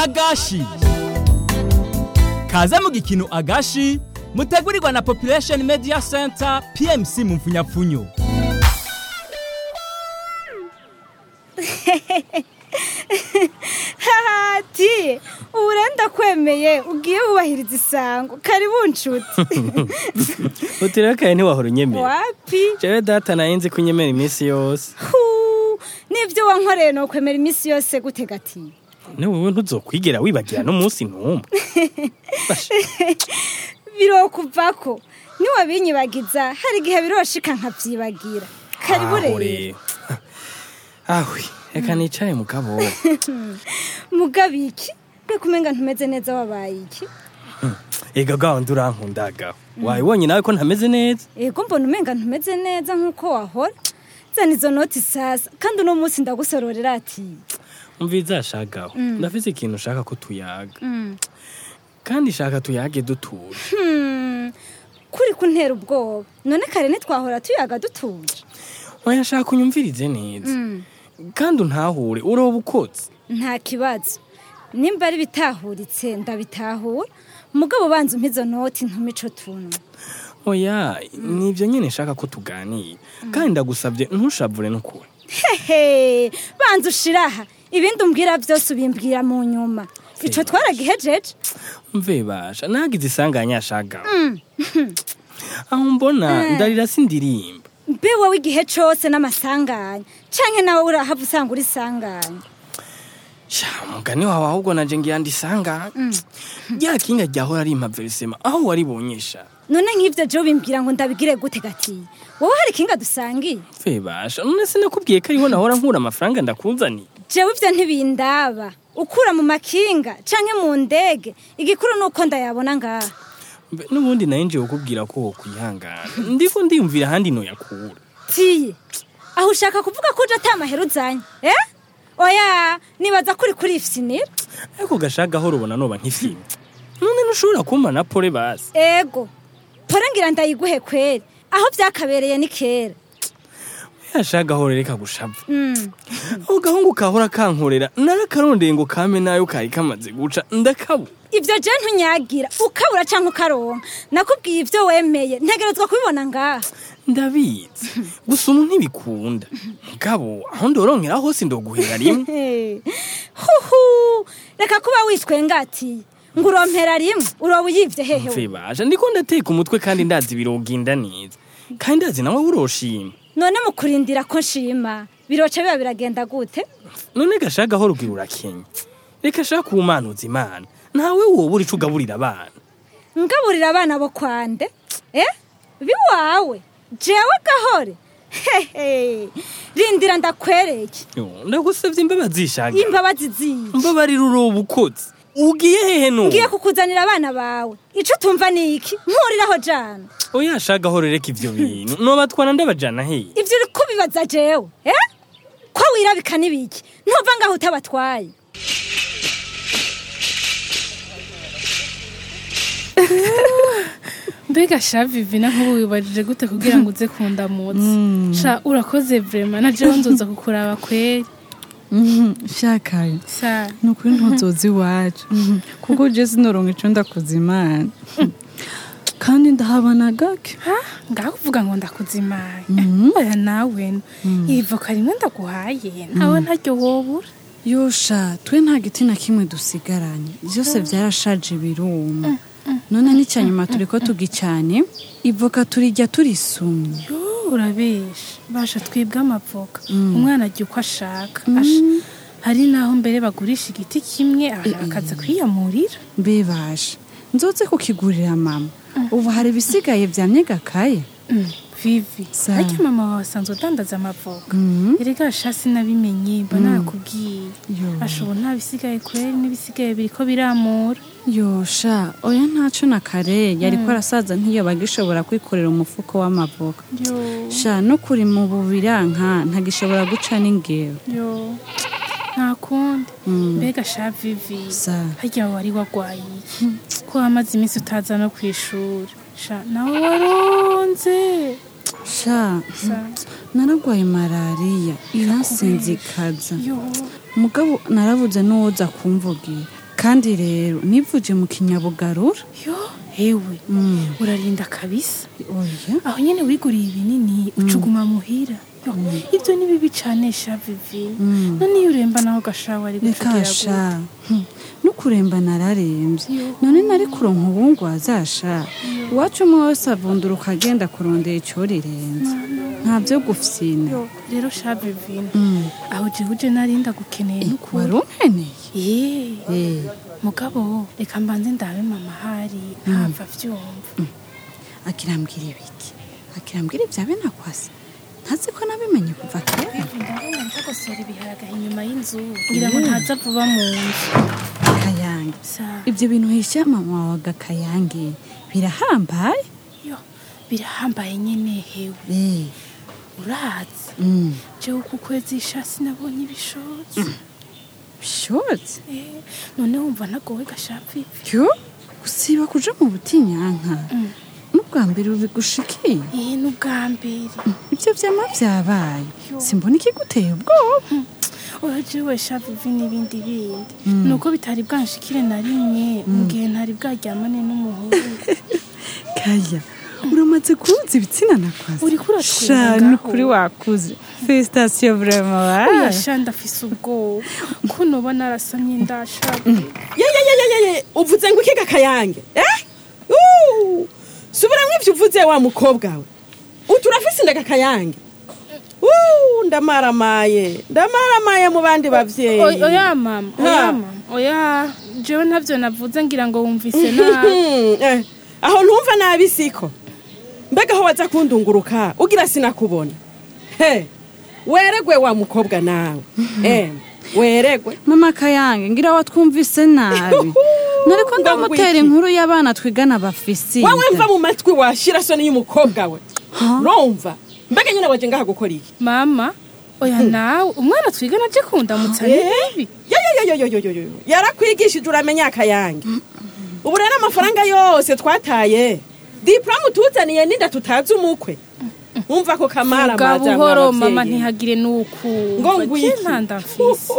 agashi kaze mu gikino agashi mutegurirwa na population media center pmc mu mfunyapfunyo hati ubu rero ndakwemeye ugiye wubahiriza isango karibu nshuti utirakaye ntiwahora unyemera wapi jewe data naye nzi ko unyemera iminsi yose Huu, n'ibyo wankoreye ni ukwemera iminsi yose gute gati ne wowe ntuzokwigera wibagira n'umunsi n'umwe birokuvako niwabinyibagiza hari igihe biroshika nkabyibagira karibu Aho rero ahwe reka nicare mu kabo mugabiki mbega umenga ntumeze neza wabaye iki ega gahunda urankundaga wabibonye nawe ko ntameze neza ego mbona umenga ntumeze neza nk'uko wahora zana izo noti sasa kandi uno munsi ndagusororera ati umviza shagaho ndafise ikintu ushaka ko tuyaga kandi shaka tuyage dutuje Hmm, kuri kuntera ubwoba none kare ntitwahora tuyaga dutuje oya shaka unyumvirize neza kandi untahure uroba ukotse nta kibazo nimba ari bitahuritse ndabitahura mugabo banza umpa izo noti ntume ico tuntu oya nibyo nyine nshaka ko tuganira kandi ndagusabye ntushavure n'ukuri hehe banza ushiraha ibindi umbwira byose ubimbwira mu nyuma ico twaragihejeje mve basha nagize isanganya shagaho aho mbona ndarira sindirimba mbe wowe igihe cose n'amasanganya canke nawe urahava usanga uri sanganya sha umugani wawe ahubwo naje ngira ndisanga rya kinga ryahora ari impaverisema aho waribonyesha none nk'ivyo je ubimbwira ngo ndabigire gute gati wowe hari kinga dusangiye mve basha none sinakubwiye ko ariho nahora nkura amafaranga ndakuzaniye jewe ivyo ntibindaba ukura mu makinga canke mu ndege igikuru nuko ndayabona ngaha Mbe, n'ubundi naye nje kukubwira ko wokwihangana ndiko ndiyumvira ahandi noyakura tiye aho ushaka kuvuga ko uje ata mahera uzanye eh oya nibaza kuri kuri ifisinira ariko gashagaho rubona noba nk'ifilime none ntushobora kumpa na pole basi ego pore ngira ndayiguhe kweri aho vyakabereye ni kera yashagaho reka gushava Mm. aho gahungu kahora kankorera narakarondeye ngo kame nayo kari kamaze guca ndakabura ivyo je ntunyagira ukabura canke ukaronka nakubwiye ivyo wemeye ntegerezwa kubibona ngaha ndabizi gusa umu ntibikunda mugabo aho ndorongera hose ndoguhera rimwe Hey. huhu reka kuba witwengatiye ngo urompera rimwe uroba uyivye hehe mve baje ndiko ndateka umutwe kandi ndazi biroginda neza kandi ndazi nawe uroshima none mu kurindira ko nshima biroca biba biragenda gute none gashagaho rugira urakenya reka shaka uwumanuza imana ntawe wobura ico ugaburira abana ngaburira abana bo kwande eh biwawe jewe gahore hehe rindira ndakwereke Yo, ndagusavye imbabazi shaga imbabazi ziye mbabarira uroba ukotse ugiye hehe nubu ngiye kukuzanira abana bawe ico utumva ni iki nkuriraho jana oya shagaho rereka ivyo bintu nobatwana ndabajana hehe ivyo uri kubibaza jewe eh ko wirabika n'ibiki ntuva ngaho utabatwaye mbega sha vivina nk'ubu wibajije gute kugira ngo uze kundamutsa sha urakoze vrema na jewe nzoza kukuraba kweri shakaye sha ni ukuri ntuzozi iwacu kuko uje sinoronka ico ndakoze imana kandi ndahabana gake ngaho kuvuga ngo ndakuzimaye oya nawe no iri voka rimwe ndaguhaye nawe ntaryo wobura yosha twe nta giti na kimwe dusigaranye byose byarashaje biruma none n'icyanyuma turi ko tugicane ivoka turijya turisumye Yo, urabesha basha twibwe amavoka umwana ajya uko ashaka Asha, hari naho mbere bagurisha igiti kimwe abantu bakaza kwiyamurira mbebasha nzoze kukigurira mama ubu hari ibisigaye byamye gakaye Mm, vivi Sa. harya mama wawe asanzwe adandaza amavoka erega sha sinabimenye mba narakubwiye Yo. ashobora nta bisigaye kweri n'ibisigaye biriko biramura yosha oya ntaco na kare yariko arasaza ntiyoba agishobora kwikorera umufuko w'amavoka yo sha no kuri mu bubiranka ntagishobora guca n'ingero yo nta kundi mbega sha vivi Sa. harya wari wagwaye iki ko wamaze iminsi utaza no ku ishuri sha nawe waronze sha Sa. naragwaye malariya iransinzikaza yo mugabo narabuze n'uwoza kumvugira kandi rero nivuje mu kinyabugarura yo hewe urarinda kabisa oya aho nyene wiguriye ibinini ucuguma muhira Yo, ibyo ni bibi cane sha vivi none iyo uremba naho gashawa ari reka gucugira sha Hmm. nukuremba nararembye Yo. none nari kuronka uwungu wazasha iwacu umwe wese avundura ukagenda kurondera ico rirenze nta vyo gufyina Yo, rero sha vivina aho jewe uje narinda gukeneye wari n'ukuri unkeneye Ye, Eh, mugabo reka mbanze ndabe mama hari ntapfa vyumva akirambwira ibiki akirambwira ibya benakwasi ntazi ko nabimenye kuva kera ndabona ndagosora ibiharagaha inyuma y'inzu ngira ngo ntaza vuba mu nzu kayange sa ibyo bintu hisha mama wawe agakayange birahambaye yo birahambaye nyene hewe Eh, urazi mm, jewe uku kwezi ishasi nabonye ibishotsi bishotse Eh, none wumva nagowe gashapipi yo usiba kuja mu butinyanka n'ubwa mbere ubigushikiye iyi ni ubwa mbere ibyo vyama vyabaye Yo. simbona ikiguteye ubwoba urajewe shavivi n'ibindi bindi nuko bitari bwanshikire na rimwe mu gihe ntari bwaryamane n'umuhungu kaya uramaze kubuza ibitsina nakwazi Uriko uratwenga Sha, ngaho. nukuri wakuze felicitation vraiment oya wa sha ndafise ubwoba ko noba narasamye ndashavivi yeyeyeyeye uvuze ngo ikiga kayange eh Uh! subiramwo ivyo uvuze wa mukobwa we uturafise indaga kayange Uh, ndamaramaye ndamaramaye mu bandi bavyeyi Oy- oya mama oya Ha. mama oya jewe ntavyo navuze ngira ngo wumvise nabi Hmm, eh, aho ntumva nabi siko mbega aho waza kundunguruka ugira sinakubona he weregwe wa mukobwa nawe eh, weregwe mama kayange ngira watwumvise nabi nariko Ngo ndamutera ngwiki. inkuru y'abana twigana bafise wawe mva mu matwi washira soni y'umukobwa we rumva mbega nyine waje ngaha gukora iki mama oya nawe umwana twigana aje kundamutsa ni bibi yoyoyoyoyoyoyo yarakwigishije uramenya akayange ubu rero amafaranga yose twataye diplome utuzaniye n'inda tutazi umukwe wumva ko kamara bwa amaza buhoro mwabavyeyi. mama ntihagire ngo n'ukumva ngwiki je ntanda mfise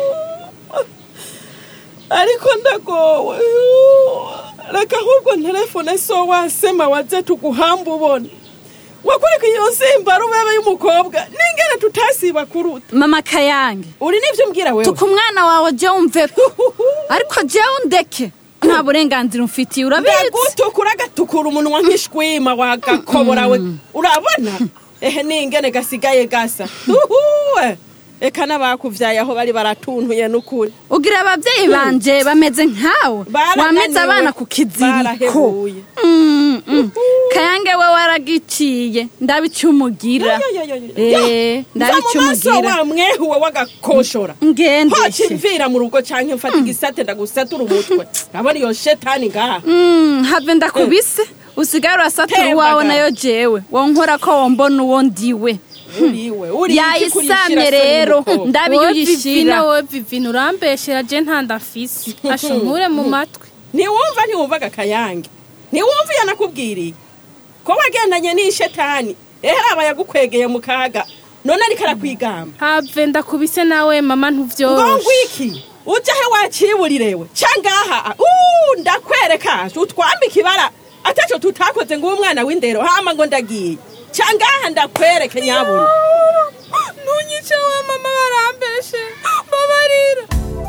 ariko ndagowe reka ahubwo telefone so wasema waze tuguhamba ubona wakwereka iyo nsimba rubebe y'umukobwa n'ingene tutasiba kuruta mama kayange uri n'ivyo umbwira wewe tuka umwana wawe je wumveko ariko jewe undeke nta burenganzira umfitiye urabizi ndagutukura agatukura umunwa nk'ishwima wagakobora we urabona ehe n'ingene gasigaye gasa uhuwe eka n'abakuvyaye aho bari baratuntuye n'ukuri ugira abavyeyi banje bameze nkawe Barananiwe. wameze abana ku kiziriko Barahebuye. Mm, mm. kayange we waragiciye ndabicumugira Eh, nza mu maso ndabicumugira wa mwehuwe w'agakoshora hoca ngendeshe imvira mu rugo canke mfata igisate ndagusatura umutwe urabona iyo shetani ngaha Mm, have ndakubise usigare urasatura Tembaga. uwawe nayo jewe wonkora ko wombona uwo ndiwe uriwe uri iki kurishira yayisamye soni rero y'umukobwa? ndabiyo wowe vivina uyishira wowe vivina urambeshera je ntanda mfise asha nkure mu matwi ntiwumva ntiwumvaga akayange ntiwumva iyo nakubwiriye ko wagendanye n'ishetani ehe aba yagukwegeye mu kaga none ariko arakwigamba have ndakubise nawe mama ngo ntuvyoroshe ngwiki ujya he wakiburirewe cangaha uh, ndakwereka utwambika ibara ataco tutakoze ngo umwana w'indero hama ngo ndagiye cangaha ndakwereke nyabuna ntunyice we mama barambeshe babarira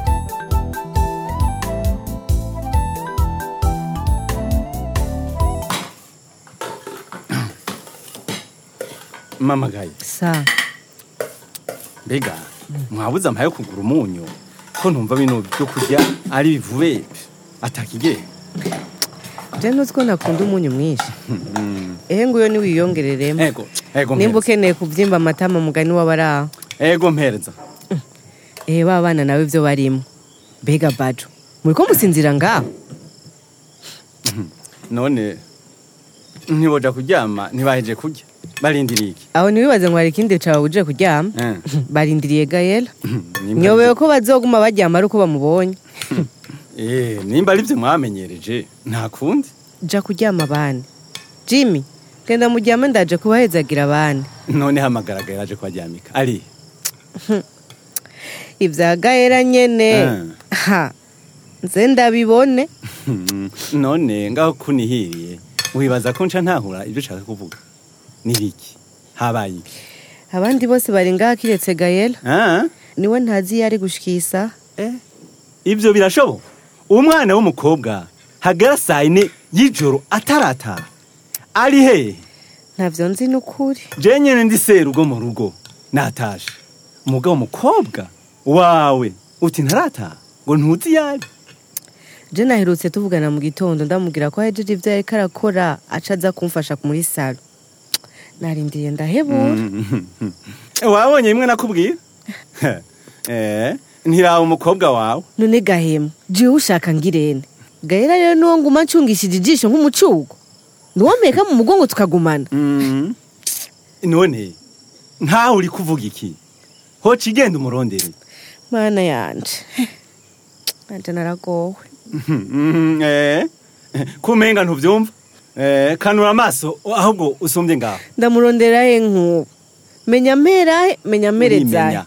mama gaye sa mbega mwabuze amaye yo kugura umunyu ko ntumva bino byo kurya ari bivuye atakigera je ntuzi ko nakunda umunyu mwinshi ehe nguyo niwiyongereremo ego ego nimba mpereza ukeneye kuvyimba amatama mugani w'abari aho ego mpereza ehe ba bana nawe ivyo barimo mbega bajo muriko musinzira ngaho none ntiboja kuryama ntibaheje kurya barindiriye iki aho ntiwibaze ngo hari ikindi cawe uje kuryama Eh. barindiriye gayela Nimba nyobewe ari- ko bazoguma baryama ari uko bamubonye Eh, nimba ari byo mwamenyereje nta kundi ja kuryama bane jimmy genda muryame ndaje kubahezagira bane none hamagaraga yaje kubaryamika ari ivya gayela nyene Eh. ha nze ndabibone none ngaho kunihiriye wibaza ko nca ntahura ibyo ushaka kuvuga ni biki habaye iki abandi bose bari ngaha kiretse gayela Ah? niwe ntazi iyo ari gushikisa Eh, ibyo birashoboka umwana w'umukobwa hagara saa yine y'ijoro atarataha ari hehe ntavyo nzi n'ukuri je nyene ndi serugo mu rugo natashe umugabo umukobwa wawe uti ntarataha ngo ntuzi iyo ari je naherutse tuvugana mu gitondo ndamubwira ko ahejeje ivyo yariko arakora aca aza kumfasha muri salo narindiriye ndahebura wabonye bimwe nakubwira eh ntiraba umukobwa wawe none gahemu jiwe ushaka ngirene gahera rero nuwo nguma ncungishije ijisho nk'umucugo nuwomeka mu mugongo tukagumana Mm. none ntawe uri kuvuga iki hoca igenda umurondere mana yanje nanje naragowe Mhm, eh, kumenga ntuvyumva eh, kanura amaso ahubwo usumbye ngaho ndamurondera he nk'ubu menya mpera menya mperezahe Urimenya.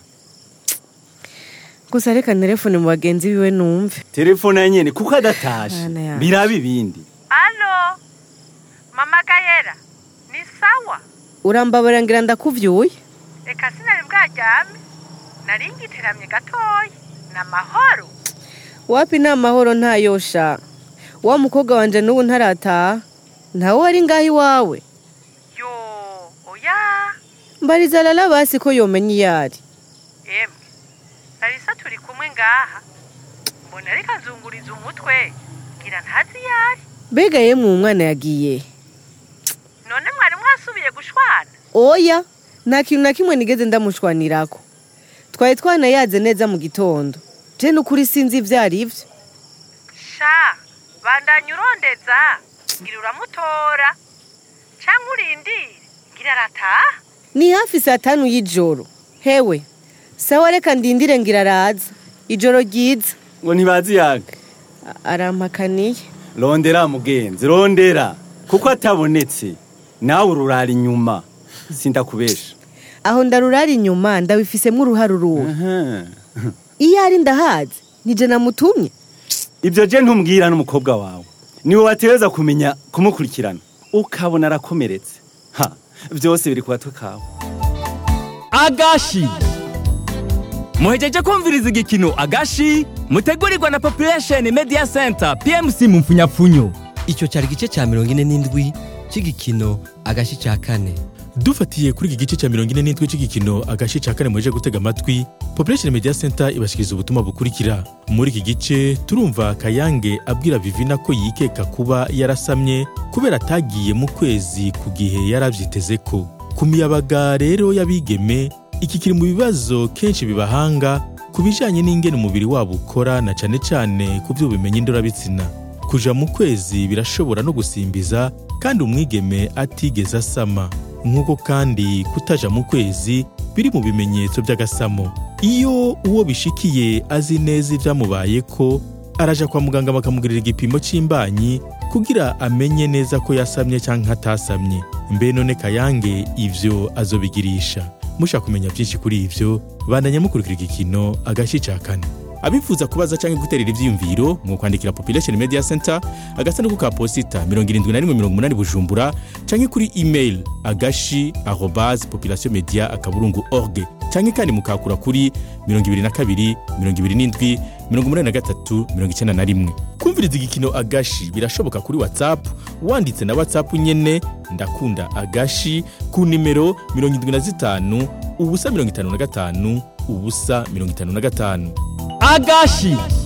gusa reka telefone mu bagenzi biwe numve telefone ya nyene kuko adatashe Mana yanjye. biraba ibindi Alo, mama Gayera, ni sawa? urambabara ngira ndakuvyuye Eka sinari bwaryame, nari ngiteramye gatoya, ni amahoro. wapi ni amahoro ntayosha wa mukobwa wanje n'ubu ntarataha ntawe wari ngaho iwawe Yo, oya, mbariza rara basi ko yomenya iyo ari emwe, Larisa turi kumwe ngaha, mbona ariko azunguriza umutwe, ngira ntazi iyo ari. mbega yemwe uwo mwana yagiye None mwari mwasubiye gushwana? oya nta kintu na kimwe nigeze ndamushwanirako twari twanayaze neza mu gitondo je n'ukuri sinzi ivyo ari vyo Sha, bandanya urondeza, ngira uramutora. Canke urindire, ngira arataha. ni hafi saa tanu y'ijoro hewe sawa reka ndindire ngira araza ijoro ryiza ngo ntibazi yaga A- arampakaniye rondera mugenzi rondera kuko atabonetse nawe ururara inyuma sindakubesha aho ndarurara inyuma ndabifisemwo uruhare uruwe Aha. iyo ari ndahazi nije namutumye ibyo je ntumbwira n'umukobwa wawe niwe watereza kumenya kumukurikirana ukabona arakomeretse ha byose biri ku gatwe kawe agashi muhejeje kumviriza igikino agashi mutegurirwa na population media center pmc mu mfunyapfunyo icyo cyari igice cya mirongo ine n'indwi cy'igikino agashi cya kane dufatiye kuri iki gice cya mirongo ine n'indwi cy'igikino agace cya kane muje gutega amatwi population media center ibashikiriza ubutumwa bukurikira muri iki gice turumva kayange abwira vivina ko yikeka kuba yarasamye kubera atagiye mu kwezi ku gihe yarabyiteze ko ku miyabaga rero y'abigeme iki kiri mu bibazo kenshi bibahanga ku bijyanye n'ingene umubiri wabo ukora na cyane cyane ku by'ubumenyi ndorabitsina kuja mu kwezi birashobora no gusimbiza kandi umwigeme atigeze asama nk'uko kandi kutaja mu kwezi biri mu bimenyetso by'agasamo iyo uwo bishikiye azi neza ibyamubaye ko araja kwa muganga bakamugirira igipimo cy'imbanyi kugira amenye neza ko yasamye cyangwa atasamye mbe none kayange ivyo azobigirisha mushaka kumenya byinshi kuri ivyo bandanya mukurikira igikino agashi ca kane abifuza kubaza cyangwa guterera ivyiyumviro mu kwandikira population media center agasanduku ka posita 7180 bujumbura cyangwa kuri email agashi arobase population media akaburungu org cyangwa kandi mukakura kuri 22 27 83 91 kumviriza igikino agashi birashoboka kuri whatsapp wanditse na whatsapp nyene ndakunda agashi ku nimero 75 ubusa 55 ubusa 55 agashi